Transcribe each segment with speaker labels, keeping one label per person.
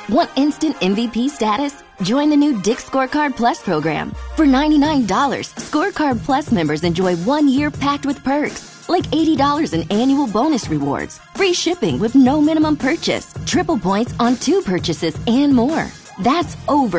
Speaker 1: Want instant MVP status? Join the new Dick Scorecard Plus program. For $99, Scorecard Plus members enjoy one year packed with perks, like $80 in annual bonus rewards, free shipping with no minimum purchase, triple points on two purchases, and more. That's over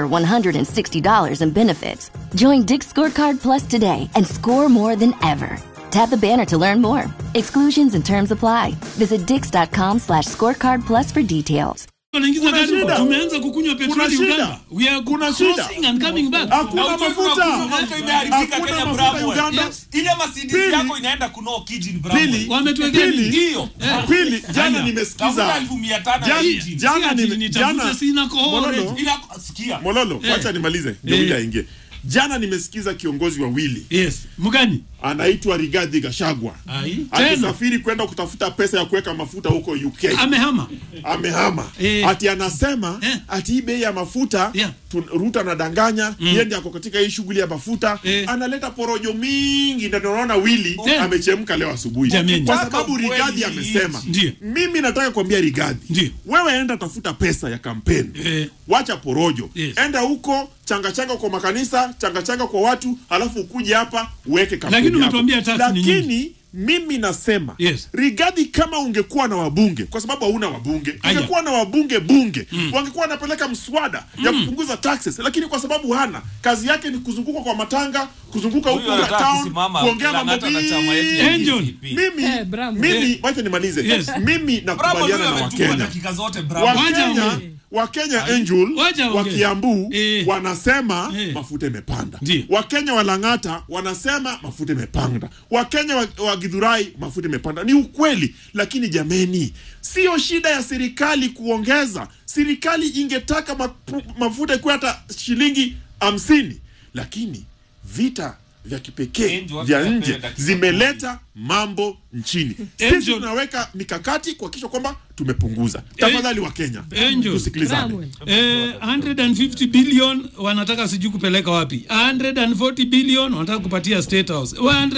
Speaker 1: $160 in benefits. Join Dick Scorecard Plus today and score more than ever. Tap the banner to learn more. Exclusions and terms apply. Visit dix.com slash scorecard plus for details.
Speaker 2: wanaingiza
Speaker 3: Kuna
Speaker 2: gari
Speaker 3: shida.
Speaker 2: tumeanza kukunywa
Speaker 3: Kuna
Speaker 2: petroli
Speaker 3: shida.
Speaker 2: Uganda. We are
Speaker 3: Kuna shida.
Speaker 2: crossing and coming back.
Speaker 3: Hakuna
Speaker 4: Na ujue
Speaker 3: mafuta.
Speaker 4: kuna mafuta imeharibika
Speaker 3: Hakuna
Speaker 4: Kenya
Speaker 3: mafuta
Speaker 4: Bravo.
Speaker 3: Uganda.
Speaker 2: Yes.
Speaker 4: Ile Mercedes
Speaker 3: Pili.
Speaker 4: yako inaenda kunoo kijini Bravo.
Speaker 3: Pili.
Speaker 2: Wametuwekea
Speaker 3: Pili.
Speaker 2: nini?
Speaker 4: Ndio.
Speaker 2: Eh.
Speaker 3: Pili, jana
Speaker 2: Haya.
Speaker 3: nimesikiza
Speaker 4: Tafuta elfu mia tano ya
Speaker 3: Jana-
Speaker 4: engine.
Speaker 3: jana
Speaker 2: Si ati
Speaker 3: nime-
Speaker 2: nitafute
Speaker 3: jana-
Speaker 2: sina kohore.
Speaker 3: Mololo,
Speaker 4: Ila sikia.
Speaker 3: Mololo,
Speaker 2: Eh.
Speaker 3: wacha nimalize ndio
Speaker 2: Eh.
Speaker 3: huyu aingie. Jana nimesikiza kiongozi wawili
Speaker 2: Yes. Mgani?
Speaker 3: anaitwa Rigathi Gachagua
Speaker 2: Ai. Tena.
Speaker 3: akisafiri kwenda kutafuta pesa ya kuweka mafuta huko UK.
Speaker 2: Amehama.
Speaker 3: amehama
Speaker 2: Eh.
Speaker 3: ati anasema
Speaker 2: Eh.
Speaker 3: ati hii bei ya mafuta
Speaker 2: Yeah.
Speaker 3: tu- Ruto anadanganya mm. yeye ndiye ako katika hii shughuli ya mafuta
Speaker 2: Eh.
Speaker 3: analeta porojo mingi ndio tunaona wili
Speaker 2: Eh.
Speaker 3: amechemka leo asubuhi
Speaker 2: Jameni.
Speaker 3: kwa
Speaker 4: Ukitaka
Speaker 3: sababu
Speaker 4: ukweli
Speaker 3: Rigathi
Speaker 4: hii
Speaker 3: amesema
Speaker 2: Ndiyo.
Speaker 3: mimi nataka kuambia Rigathi
Speaker 2: Ndiyo.
Speaker 3: wewe enda tafuta pesa ya kampeni
Speaker 2: Eh.
Speaker 3: wacha porojo
Speaker 2: Yes.
Speaker 3: enda huko changa changa kwa makanisa changa changa kwa watu alafu ukuje hapa uweke kampeni
Speaker 2: Lakini
Speaker 3: yako.
Speaker 2: umetuambia tax ni nyingi.
Speaker 3: lakini mimi nasema
Speaker 2: Yes.
Speaker 3: Rigathi kama ungekuwa na wabunge kwa sababu hauna wabunge
Speaker 2: Aya.
Speaker 3: ungekuwa na wabunge bunge wangekuwa wanapeleka mswada ya kupunguza taxes lakini kwa sababu hana kazi yake ni kuzunguka kwa matanga kuzunguka huku
Speaker 4: Huyu anataka
Speaker 3: town
Speaker 4: kusimama
Speaker 3: kuongea
Speaker 4: kila
Speaker 3: mambo
Speaker 4: ng'ata na chama yetu
Speaker 3: mingi.
Speaker 4: ya
Speaker 2: Angel.
Speaker 4: DCP.
Speaker 3: mimi
Speaker 5: Eh, bravo.
Speaker 3: mimi wacha nimalize
Speaker 2: Yes.
Speaker 3: mimi
Speaker 4: Bravo
Speaker 3: nakubaliana
Speaker 4: huyu
Speaker 3: na
Speaker 4: ametukua
Speaker 3: wakenya
Speaker 4: dakika zote Bravo.
Speaker 2: Wacha
Speaker 3: wakenya
Speaker 2: ongee.
Speaker 3: wakenya angel
Speaker 2: Wacha
Speaker 3: wa
Speaker 2: ongee.
Speaker 3: kiambu
Speaker 2: Eh.
Speaker 3: wanasema
Speaker 2: Eh.
Speaker 3: mafuta imepanda
Speaker 2: Ndiyo.
Speaker 3: wakenya wa lang'ata wanasema mafuta imepanda wakenya wa, wa gidhurai mafuta imepanda ni ukweli lakini jameni sio shida ya serikali kuongeza serikali ingetaka mapu- mafuta ikuwa hata shilingi hamsini lakini vita vya kipekee
Speaker 4: Angel,
Speaker 3: vya
Speaker 4: wacha
Speaker 3: nje
Speaker 4: dakika
Speaker 3: zimeleta mambo nchini sisi
Speaker 2: Angel.
Speaker 3: tunaweka mikakati kuhakikisha kwamba tumepunguza tafadhali wa kenya
Speaker 2: Angel.
Speaker 3: tusikilizane
Speaker 5: Bramwell.
Speaker 2: Eh, 150 billion wanataka sijui kupeleka wapi 140 billion wanataka kupatia state house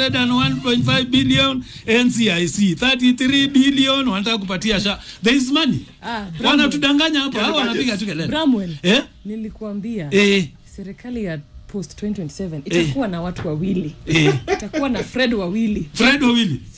Speaker 2: 101.5 billion ncic 33 billion wanataka kupatia sha there is money
Speaker 5: Ah, Bramwell.
Speaker 2: wanatudanganya hapa hao
Speaker 3: Budget.
Speaker 2: wanapiga tu kelele
Speaker 5: Bramwell,
Speaker 2: eh
Speaker 5: nilikuambia
Speaker 2: eh
Speaker 5: serikali ya post 2027 itakuwa na watu wawili
Speaker 2: eh
Speaker 5: itakuwa na Fred wawili
Speaker 2: Fred wawili